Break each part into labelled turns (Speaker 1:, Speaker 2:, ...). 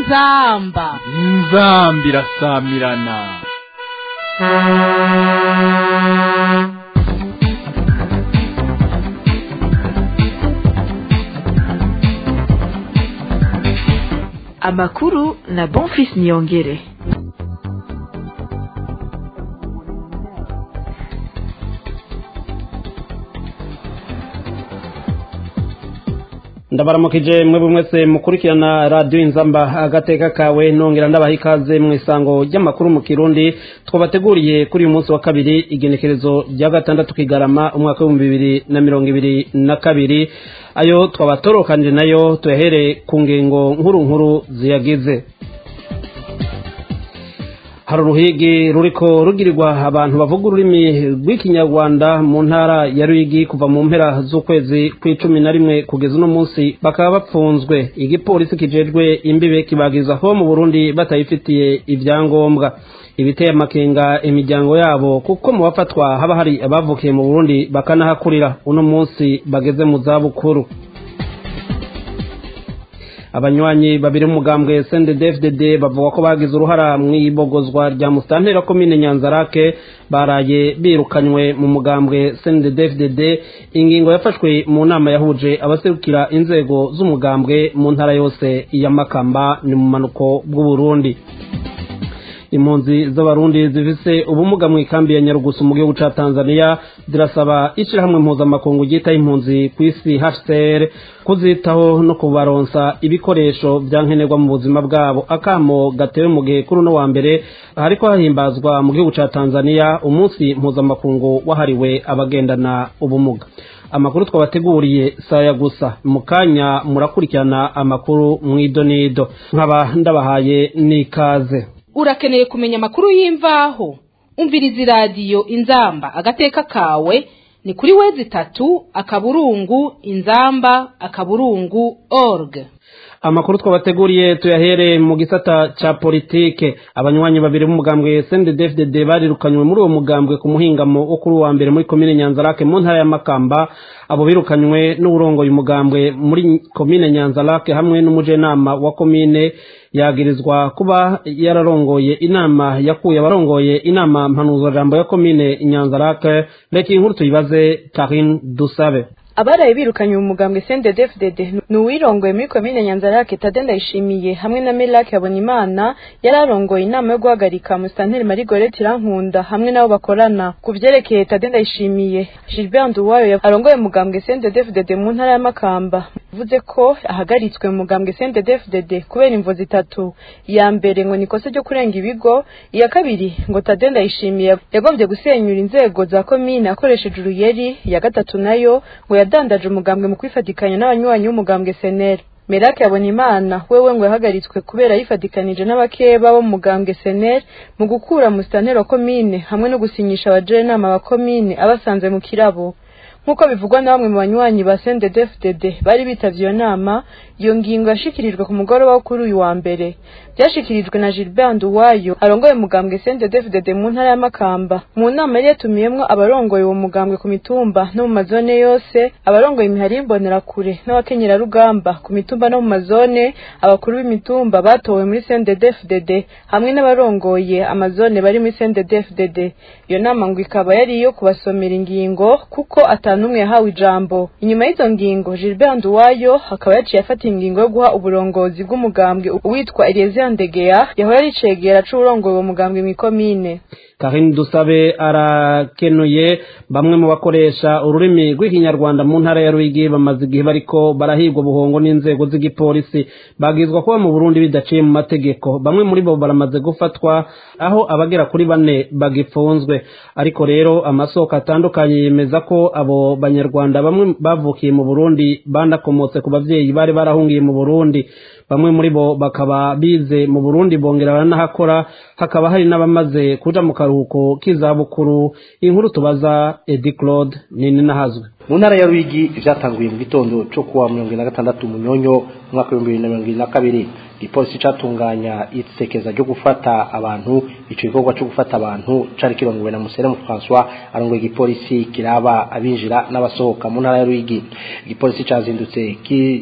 Speaker 1: inzamba
Speaker 2: inzamba irasamirana
Speaker 3: amakuru na bonfis niyongere
Speaker 4: ndabaramukije mwe mwese mukurikirana radiyo inzamba agateka kawe nongera ndabaha ikaze mu isango ry'amakuru mu kirundi twabateguriye kuri uyu munsi wa kabiri igenekerezo rya gatandatu kigarama umwaka w'ibihumbi bibiri na mirongo ibiri na kabiri ayo twabatorokanije nayo tuyahere ku ngingo nkuru nkuru ziyagize hari uruhigi ruriko rugirirwa abantu bavuga ururimi rw'ikinyarwanda mu ntara ya ruyigi kuva mu mpera z'ukwezi kw'icumi na rimwe kugeza uno munsi bakaba bapfunzwe igipolisi kijejwe imbibe kibagiriza aho mu burundi batayifitiye ibyangombwa ibiteye amakenga imiryango yabo kuko mu bafatwa haba hari abavukiye mu burundi bakanahakurira uno munsi bageze mu zabukuru abanywanyi babiri b'umugambwe CNDD-FDD bavuga ko bagize uruhara mu ibogozwa rya musitantera komine Nyanzarake baraye birukanywe mu mugambwe CNDD-FDD ingingo yafashwe mu nama yahuje abaserukira inzego z'umugambwe mu ntara yose ya Makamba ni mu manuko bw'u Burundi impunzi z'abarundi zifise ubumuga mu ikambi ya nyarugusu mu gihugu ca tanzania zirasaba ishirahamwe mpuzamakungu ryitaho impunzi ku isi hcr kuzitaho no kubaronsa ibikoresho vyankenerwa mu buzima bwabo akamo gatewe mu gihe kuri uno wa mbere hariko hahimbazwa mu gihugu ca tanzania umunsi mpuzamakungu wahariwe abagendana ubumuga amakuru twabateguriye saya gusa mu kanya murakurikirana amakuru mw'idonido nkaba ndabahaye n'ikaze
Speaker 1: urakeneye kumenya amakuru y'imvaho umviriza iradiyo inzamba agateka kawe ni kuri wezi itatu akaburungu inzamba akaburungu org
Speaker 4: amakuru twabateguriye tuyahere mu gisata ca politike abanywanyi babiri b'umugambwe CNDD-FDD barirukanywe muri uwo mugambwe ku muhingamo wo kuri uwa mbere muri komine Nyanzarake mu ntara ya Makamba abo birukanywe n'uburongoye umugambwe muri komine Nyanzarake hamwe n'umujenama wa komine yagirizwa kuba yararongoye inama yakuye abarongoye inama mpanuzajambo ya komine Nyanzarake reka inkuru tuyibaze Karine Dusabe
Speaker 5: abaraye birukanye mu mugambwe CNDD-FDD ni uwirongoye muri komine Nyanzarake Tade Ndayishimiye hamwe na Melake Habonimana yari arongoye inama yo guhagarika Musitanteri Marie Gorette Irankunda hamwe n'abo bakorana ku vyerekeye Tade Ndayishimiye Gilbert Nduwayo arongoye umugambwe CNDD-FDD mu ntara ya Makamba vuze ko ahagaritswe mu mugambwe CNDD-FDD kubera imvo zitatu iya mbere ngo nikosa ryo kurenga ibigo iya kabiri ngo Tade Ndayishimiye yagombye gusenyura inzego za komine akoresheje uruyeri iya gatatu nayo ngo yadandaje umugambwe mu kwifatikanya n'abanywanyi b'umugambwe seneri merake yabona imana wewe ngo yahagaritswe kubera yifatikanije n'abakeba bo mu mugambwe seneri mu gukura musitanteri wa komine hamwe no gusinyisha abajenama ba komine abasanze mu kirabo nk'uko bivugwa na bamwe mu banywanyi ba CNDD-FDD bari bitavye iyo nama iyo ngingo yashikirijwe ku mugoroba wo kuri uyu wa mbere byashikirijwe na Gilbert Nduwayo arongoye umugambwe CNDD-FDD mu ntara ya Makamba mu nama yari yatumiyemwo abarongoye uwo mugambwe ku mitumba no mu mazone yose abarongoye imihari y'imbonerakure n'abakenyerarugamba ku mitumba no mu mazone abakuru b'imitumba batowe muri CNDD-FDD hamwe n'abarongoye amazone bari muri CNDD-FDD iyo nama ngo ikaba yari iyo kubasomera ingingo kuko atanumwe yahawe ijambo inyuma y'izo ngingo Gilbert Nduwayo akaba yaciye afata ingingo yo guha uburongozi bw'umugambwe uwitwa Eliezer Ndegeya yahora ari cegera c'uburongoye uwo mugambwe mw'ikomine
Speaker 4: Karine Dusabe arakenuye bamwe mu bakoresha ururimi rw'ikinyarwanda mu ntara ya Ruyigi bamaze igihe bariko barahigwa buhongo n'inzego z'igipolisi bagizwa kuba mu Burundi bidaciye mu mategeko bamwe muri bo baramaze gufatwa aho abagera kuri bane bagipfunzwe ariko rero amasoko atandukanye yemeza ko abo banyarwanda bamwe bavukiye mu Burundi banakomotse ku bavyeyi bari barahungiye mu Burundi bamwe muri bo bakaba bize mu Burundi bongera baranahakora hakaba hari n'abamaze kuja mu karuhuko k'izabukuru inkuru tubaza Edi Claude nini nahazwe
Speaker 6: mu ntara ya Ruyigi vyatanguye mu gitondo cyo kuwa mirongo na gatandatu munyonyo umwaka w'ibihumbi bibiri na mirongo ibiri na kabiri igipolisi catunganya isekeza ryo gufata abantu ico gikorwa cyo gufata abantu cari kirongowe na Museremu François arongoye igipolisi kiraba abinjira n'abasohoka mu ntara ya Ruyigi igipolisi cazindutse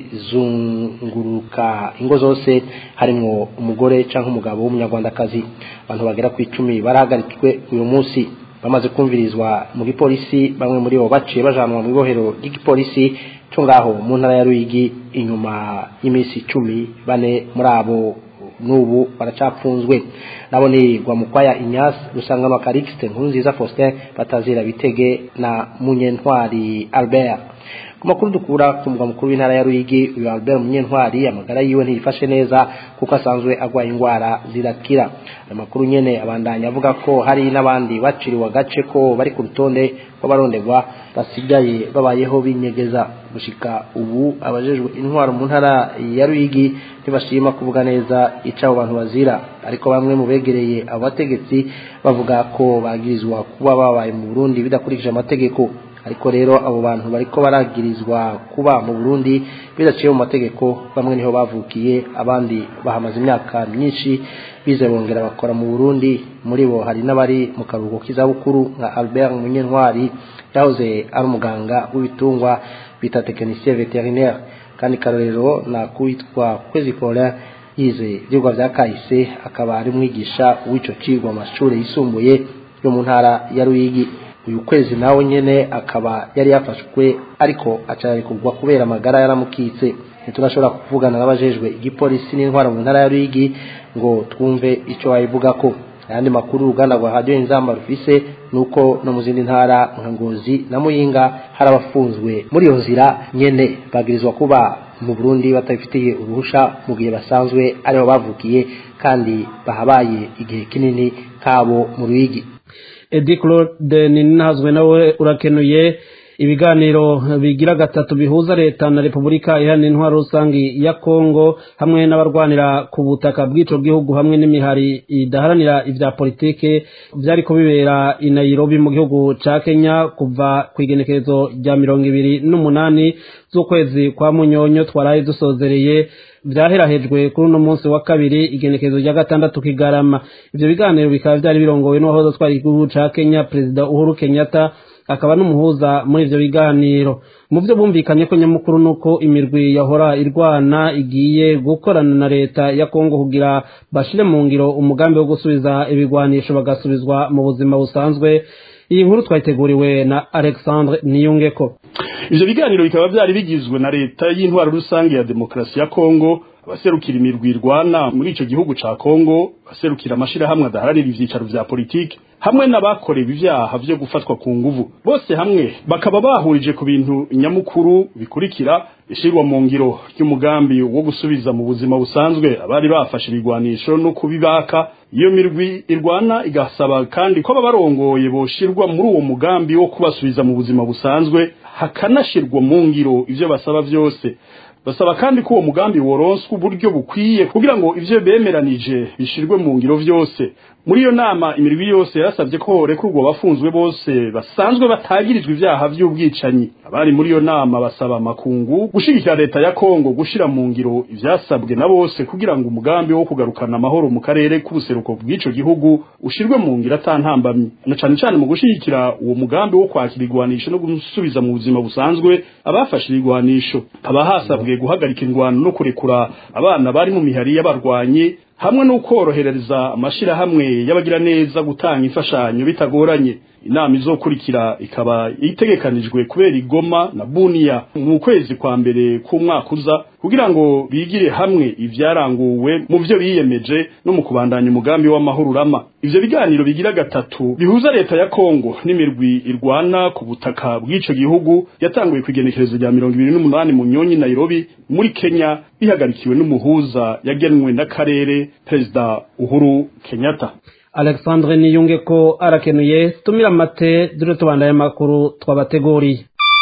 Speaker 6: kizunguruka ingo zose harimwo umugore canke umugabo w'umunyarwandakazi abantu bagera ku icumi barahagaritswe uyu munsi bamaze kumvirizwa mu gipolisi bamwe muri bo baciye bajanwa mu ibohero ry'igipolisi cyo ngaho mu ntara ya Ruyigi inyuma y'iminsi icumi bane muri abo n'ubu baracapfunzwe nabo ni Rwamukwaya Ignace Rusanganwa Calixte Nkurunziza Faustin Batazira Bitege na Munyentwari Albert ku makuru dukura ku mugwa mukuru w'intara ya Ruyigi uyu Albert Munyentwari amagara yiwe ntiyifashe neza kuko asanzwe agwaye indwara zirakira ayo makuru nyene abandanya avuga ko hari n'abandi baciriwe agace ko bari ku rutonde rw'abaronderwa basigaye babayeho binyegeza gushika ubu abajejwe intwaro mu ntara ya Ruyigi ntibashima kuvuga neza ico abo bantu bazira ariko bamwe mu begereye abo bategetsi bavuga ko bagirizwa kuba babaye mu Burundi bidakurikije amategeko ariko rero abo bantu bariko baragirizwa kuba mu Burundi bidaciye mu mategeko bamwe niho bavukiye abandi bahamaze imyaka myinshi bize bongera bakora mu Burundi muri bo hari n'abari mu karuhuko k'izabukuru nka Albert Munyentwari yahoze ari umuganga w'ibitungwa bita technicien vétérinaire kandi karorero na kuwitwa Kwezi Paulin yize ivyigwa vya kahise akaba ari mwigisha w'ico cigwa mu mashuri yisumbuye yo mu ntara ya Ruyigi uyu kwezi nawe nyene akaba yari yafashwe ariko acarekugwa kubera amagara yaramukitse ntiturashobora kuvugana n'abajejwe igipolisi n'intwara mu ntara ya Ruyigi ngo twumve ico bayivuga ko ayandi makuru uruganda rwa radio inzamba rufise nuko no mu zindi ntara nka Ngozi na Muyinga hari abafunzwe muri iyo nzira nyene bagirizwa kuba mu Burundi batabifitiye uruhusha mu gihe basanzwe ariho bavukiye kandi bahabaye igihe kinini kabo mu Ruyigi
Speaker 4: Edi Claude Ninazwe nawe urakenuye ibiganiro bigira gatatu bihuza leta na Repubulika iharanira intwaro rusangi ya Kongo hamwe n'abarwanira ku butaka bw'ico gihugu hamwe n'imihari idaharanira ivya politike vyari ko bibera i Nairobi mu gihugu ca Kenya kuva ku igenekerezo rya mirongo ibiri n'umunani z'ukwezi kwa Munyonyo twaraye dusozereye vyaherahejwe kuri uno munsi wa kabiri igenekerezo rya gatandatu kigarama ivyo biganiro bikaba vyari birongowe n'uwahoze twari igihugu ca Kenya perezida Uhuru Kenyatta akaba n'umuhuza muri ivyo biganiro mu vyo bumvikanye ko nyamukuru nuko imirwi yahora irwana igiye gukorana na leta ya Kongo kugira bashire mu ngiro umugambi wo gusubiza ibigwanisho bagasubizwa mu buzima busanzwe iyi nkuru twayiteguriwe na Alexandre Niyungeko
Speaker 7: ivyo biganiro bikaba vyari bigizwe na leta y'intwaro rusange ya demokarasi ya Kongo abaserukira imirwi irwana muri ico gihugu ca Kongo abaserukira amashirahamwe adaharanira ivyicaro vya politiki hamwe n'abakorewe ivyaha vyo gufatwa ku nguvu bose hamwe bakaba bahurije ku bintu nyamukuru bikurikira ishirwa mu ngiro ry'umugambi wo gusubiza mu buzima busanzwe abari bafashe ibigwanisho no kubibaka iyo mirwi irwana igasaba kandi ko ababarongoye boshirwa muri uwo mugambi wo kubasubiza mu buzima busanzwe hakanashirwa mu ngiro ivyo basaba vyose basaba kandi ko uwo mugambi woronswa uburyo bukwiye kugira ngo ivyo bemeranije bishirwe mu ngiro vyose muri iyo nama imirwi yose yarasabye ko horekurwa abafunzwe bose basanzwe batagirijwe ivyaha vy'ubwicanyi abari muri iyo nama basaba amakungu gushigikira leta ya Kongo gushira mu ngiro ivyasabwe na bose kugira ngo umugambi wo kugarukana amahoro mu karere k'ubuseruko bw'ico gihugu ushirwe mu ngiro atantambamye na cane cane mu gushigikira uwo mugambi wo kwakira igwanisho no gusubiza mu buzima busanzwe abafashe igwanisho haba hasabwe guhagarika ingwano no kurekura abana bari mu mihari y'abarwanyi hamwe no korohereza amashirahamwe y'abagira neza gutanga imfashanyo bitagoranye inama izokurikira ikaba itegekanijwe kubera igoma na buniya mu kwezi kwa mbere k'umwaka uza kugira ngo bigire hamwe ivyaranguwe mu vyo biyemeje no mu kubandanya umugambi w'amahoro urama ivyo biganiro bigira gatatu bihuza leta ya Kongo n'imirwi irwana ku butaka bw'ico gihugu yatanguye kwigenekerezo rya mirongo ibiri n'umunani mu nyonyi Nairobi muri Kenya bihagarikiwe n'umuhuza yagenwe n'akarere perezida Uhuru Kenyatta
Speaker 4: Alexandre Niyunge ko arakenuye tumira mate dure tubandanye makuru twabateguriye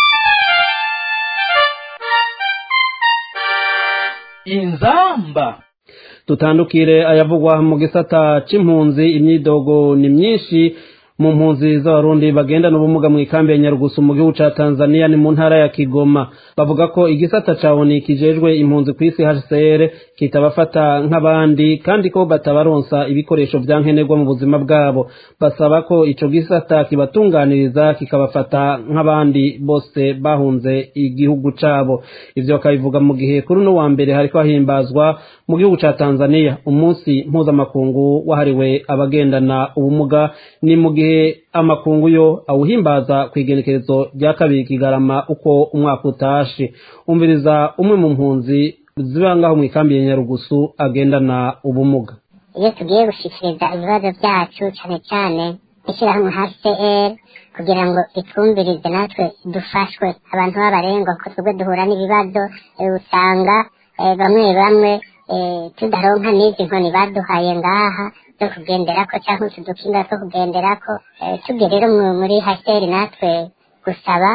Speaker 2: inzamba
Speaker 4: tutandukire ayavugwa mu gisata c'impunzi imyidogo ni myinshi mu mpunzi z'abarundi bagendana ubumuga mu ikambi ya nyarugusu mu gihugu ca tanzania ni mu ntara ya kigoma bavuga ko igisata ca oni kijejwe impunzi ku isi hcr kitabafata nk'abandi kandi ko batabaronsa ibikoresho vya nkenerwa mu buzima bwabo basaba ko ico gisata kibatunganiriza kikabafata nk'abandi bose bahunze igihugu cabo ivyo bakabivuga mu gihe kuri uno wa mbere hariko hahimbazwa mu gihugu ca tanzania umunsi mpuzamakungu wahariwe abagendana ubumuga ni mu gihe amakungu yo awuhimbaza ku igenekerezo rya kabiri kigarama uko umwaka utashe umviriza umwe mu mpunzi ziba ngaho mu ikambi ya nyarugusu agendana ubumuga
Speaker 8: iyo tugiye gushikiriza ibibazo byacu cyane cyane ishyirahamwe hcr kugira ngo itwumvirize natwe dufashwe abantu b'abarengwa ko twebwe duhura n'ibibazo usanga bamwe bamwe tudaronka n'izi nkoni baduhaye ngaha zo kugenderako cyangwa utu dukinga two kugenderako tubwe rero muri haseri natwe gusaba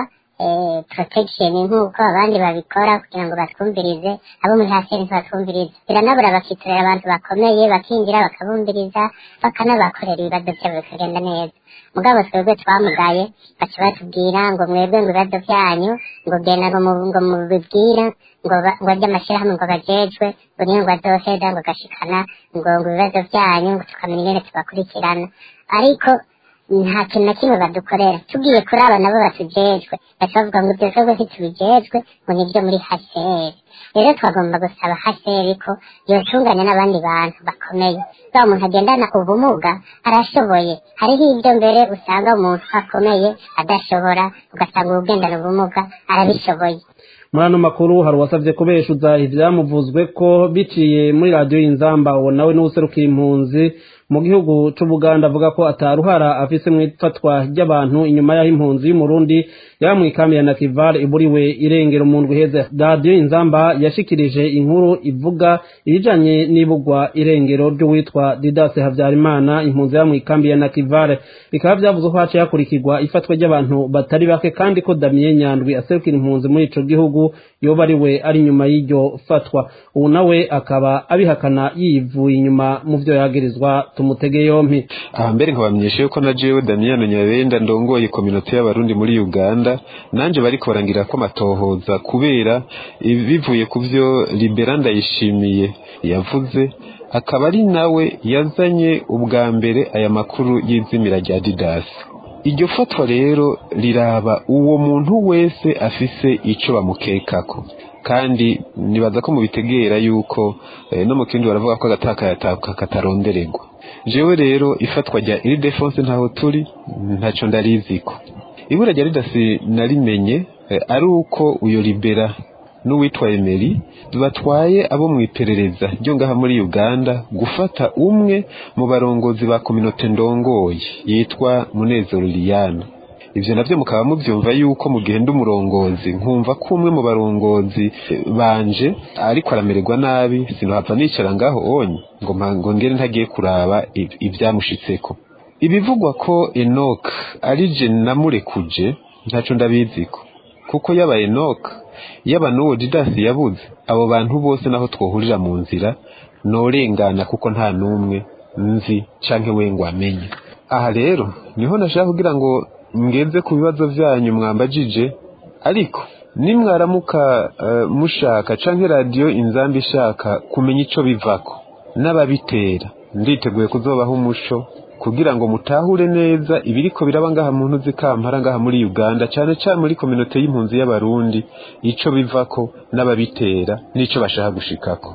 Speaker 8: protection nk'uko abandi babikora kugira ngo batwumvirize abo muri haseri ntibatwumvirize biranabura bakitorera abantu bakomeye bakinjira bakabumviriza bakanabakorera ibibazo byabo bikagenda neza mugabo twebwe twamugaye baca batubwira ngo mwebwe ngo ibibazo byanyu ngo genda ngo mubibwira ngo ngo ry'amashyirahamwe ngo bajejwe ngo niyo ngo azoheza ngo gashikana ngo ngo ibibazo byanyu ngo tukamenya ingene tubakurikirana ariko nta kintu na kimwe badukorera tugiye kuri aba nabo batujejwe baca bavuga ngo ibyo bikorwa ntitubijejwe ngo nibyo muri haseri rero twagomba gusaba haseri ko yocunganya n'abandi bantu bakomeye wa umuntu agendana ubumuga arashoboye hariho ibyo mbere usanga umuntu akomeye adashobora ugasanga ugendana ubumuga arabishoboye
Speaker 4: muri ano makuru hari uwasabye kubeshuza ivyamuvuzwe ko biciye muri radiyo y'inzamba uwo nawe n'uwuserukiye impunzi mu gihugu c'ubuganda avuga ko ataruhara afise mu ifatwa ry'abantu inyuma y'aho impunzi y'umurundi yaba mu ikambi ya nakivar iburiwe irengero mu ndwi iheze radiyo inzamba yashikirije inkuru ivuga ibijanye n'ibugwa irengero ry'uwitwa didase habyarimana impunzi yaba mu ikambi ya nakivare bikaba vyavuze ko haciye hakurikirwa ifatwa ry'abantu batari bake kandi ko damiye nyandwi aserukira impunzi muri ico gihugu yoba ari we ari inyuma y'iryo fatwa ubu nawe akaba abihakana yivuye inyuma mu vyo yagirizwa tumutege yompi
Speaker 9: aha mbere nkabamenyesha yuko na jewe damiyano nyabenda ndongoye kominote y'abarundi muri uganda nanje bariko barangira ko amatohoza kubera bivuye ku vyo libera ndayishimiye yavuze akaba ari nawe yazanye ubwa mbere aya makuru y'izimira rya didasi iryo fatwa rero riraba uwo muntu wese afise ico bamukekako kandi nibaza ko mubitegera yuko eh, no mu kindi baravuga ko agataka katarondererwa jewe rero ifatwa rya iri defense ntaho turi ntaco ndariziko ibura rya ridasi narimenye eh, ari uko uyo libera n'uwitwa Emery batwaye abo mu iperereza ryo ngaha muri Uganda gufata umwe mu barongozi ba kominote ndongoye yitwa Munezero Liliana ivyo navyo mukaba muvyumva yuko mugenda umurongozi nkumva ko umwe mu barongozi banje ariko aramererwa nabi sinohava nicara ngaho onye ngo ngo ngere ntagiye kuraba ibyamushitseko ibivugwa ko Enoch ari je namurekuje ntaco ndabiziko kuko yaba Enoch yaba n'uwo didasi yabuze abo bantu bose naho twohurira mu nzira norengana kuko nta n'umwe nzi canke we ngo amenye aha rero niho nashaka kugira ngo ngeze ku bibazo vyanyu mwambajije ariko nimwaramuka uh, mushaka canke radiyo inzambi ishaka kumenya ico bivako n'ababitera nditeguye kuzobaho umuco kugira ngo mutahure neza ibiriko biraba ngaha mu ntuzi kampara ngaha muri Uganda cyane cyane muri kominote y'impunzi y'abarundi ico bivako n'ababitera n'ico bashaka gushikako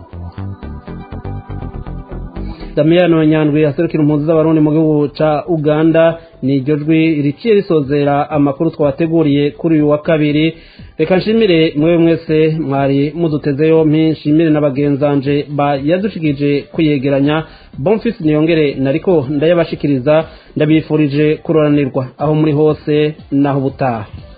Speaker 4: Damiyano Nyandwi aserukira impunzi z'abarundi mu gihugu ca Uganda ni iryo jwi riciye risozera amakuru twabateguriye kuri uyu wa kabiri reka nshimire mwewe mwese mwari muduteze yompi nshimire n'abagenzanje yadushikije kuyegeranya bonfisi niyongere nariko ndayabashikiriza ndabifurije kuroranirwa aho muri hose naho ubutaha